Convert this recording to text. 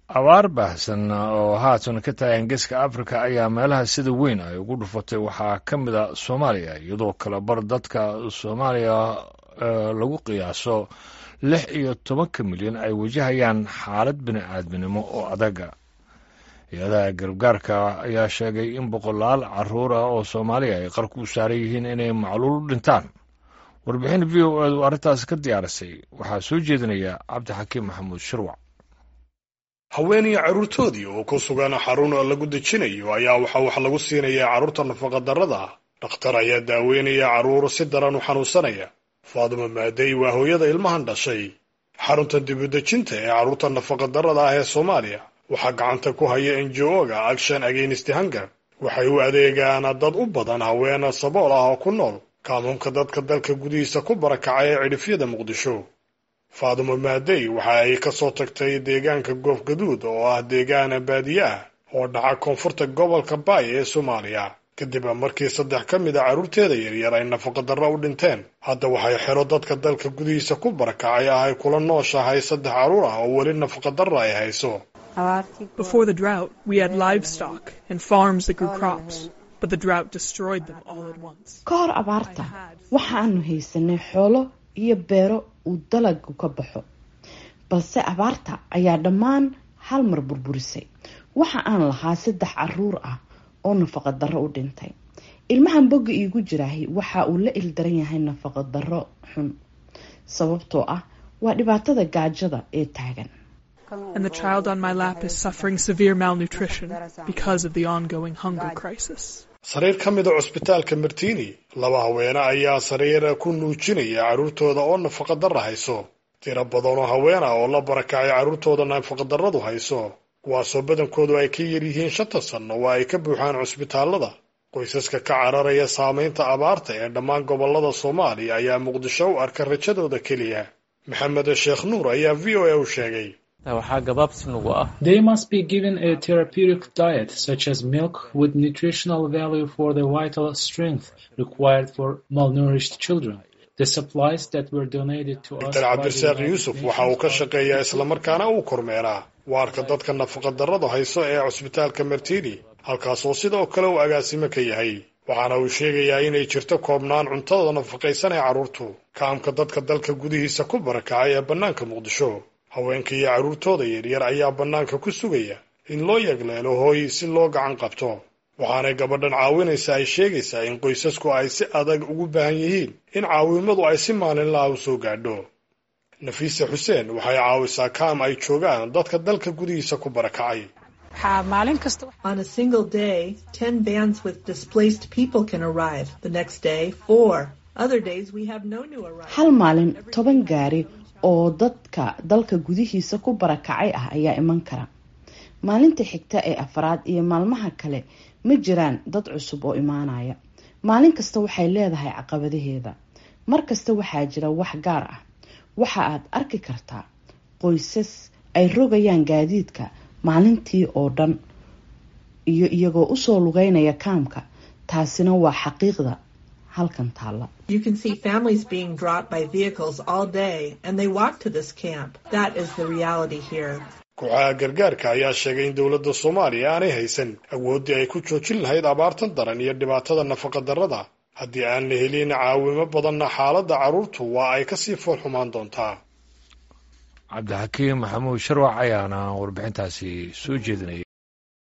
abaar baahsan oo haatan ka taagan geeska afrika ayaa meelaha sida weyn ay ugu dhufatay waxaa ka mid a soomaaliya iyadoo kale bar dadka soomaaliya lagu qiyaaso lix iyo tobanka milyan ay wajahayaan xaalad bini-aadminimo oo adaga hay-adaha gargaarka ayaa sheegay in boqolaal caruur ah oo soomaaliya ay qarku u saaran yihiin inay macluul u dhintaan warbixin v o edu arrintaas ka diyaarisay waxaa soo jeedinaya cabdixakiim maxamuud shirwac haweenaya carruurtoodii oo ku sugan xarun lagu dejinayo ayaa waxaa wax lagu siinayaa carruurta nafaqadarrada ah dhakhtar ayaa daaweynaya carruur si daran u xanuunsanaya faaduma maadey waa hooyada ilmahan dhashay xarunta dibudejinta ee carruurta nafaqadarrada ah ee soomaaliya waxaa gacanta ku haya enjo-ga action against hunger waxay u adeegaan dad u badan haween sabool ah oo ku nool kaamuunka dadka dalka gudihiisa ku barakacay ee cidhifyada muqdisho faadumo maadey waxa ay ka soo tagtay deegaanka goof gaduud oo ah deegaan baadiye ah oo dhaca koonfurta gobolka baay ee soomaaliya kadib markii saddex ka mid a carruurteeda yaryar ay nafaqadarro u dhinteen hadda waxay xero dadka dalka gudihiisa ku barakacay ah ay kula nooshahay saddex carruur ah oo weli nafaqadarra ay hayso Before the drought, we had livestock and farms that grew crops, but the drought destroyed them all at once. ka hor abaarta waxaanu haysanay xoolo iyo beero uu dalagu ka baxo balse abaarta ayaa dhammaan hal mar burburisay waxa aan lahaa saddex caruur ah oo nafaqa darro u dhintay ilmahan bogga iigu jiraahi waxa uu la ildaran yahay nafaqa darro xun sababtoo ah waa dhibaatada gaajada ee taagan And the child on my lap is suffering severe malnutrition because of the ongoing hunger crisis. sariir ka mida cusbitaalka martini laba haweene ayaa sariir ku nuujinaya carruurtooda oo nafaqadarra hayso tiro badan oo haween ah oo la barakacay carruurtooda nafaqadarradu hayso kuwaasoo badankoodu ay ka yar yihiin shanta sanno waa ay ka buuxaan cusbitaallada qoysaska ka cararaya saamaynta abaarta ee dhammaan gobollada soomaaliya ayaa muqdisho u arka rajadooda keliya maxamed sheekh nuur ayaa v o a u sheegay waxaa gabaabsi nagu ah They must be given a therapeutic diet such as milk with nutritional value for the vital strength required for malnourished children. The supplies that were donated to us dr by the cabdirasaaq United yuusuf Nations waxa uu ka are- shaqeeyaa islamarkaana uu kormeeraa waarka dadka nafaqadarradu hayso ee cusbitaalka martini halkaasoo sidoo kale uu agaasimo ka yahay waxaana uu sheegayaa inay jirto koobnaan cuntada nafaqaysan ee carruurtu kaamka dadka dalka gudihiisa ku barakacay ee bannaanka muqdisho haweenka iyo carruurtooda yaryar ayaa bannaanka ku sugaya in loo yagleelo hooy si loo gacan qabto waxaanay gabadhan caawinaysa ay sheegaysaa in qoysasku ay si adag ugu baahan yihiin in caawimadu ay si maalinlaha u soo gaadho nafiise xuseen waxay caawisaa kaam ay joogaan dadka dalka gudihiisa ku barakacay On a single day, 10 vans with displaced people can arrive. The next day, four. Other days, we have no new arrivals. hal maalin toban gaari oo dadka dalka gudihiisa ku barakacay ah ayaa iman kara maalinta xigta ee afraad iyo maalmaha kale ma jiraan dad cusub oo imaanaya maalin kasta waxay leedahay caqabadaheeda mar kasta waxaa jira wax gaar ah waxa aad arki kartaa qoysas ay rogayaan gaadiidka maalintii oo dhan iyo iyagoo usoo lugeynaya kaamka taasina waa xaqiiqda halkan taalla You can see families being dropped by vehicles all day, and they walk to this camp. That is the reality here. kooxaha gargaarka ayaa sheegay in dowladda soomaaliya aanay haysan awooddii ay ku joojin lahayd abaartan daran iyo dhibaatada nafaqadarrada haddii aan la helin caawimo badanna xaaladda carruurtu waa ay kasii fool xumaan doontaa cabdixakiim maxamuud shirwac ayaana warbixintaasi soo jeedinaya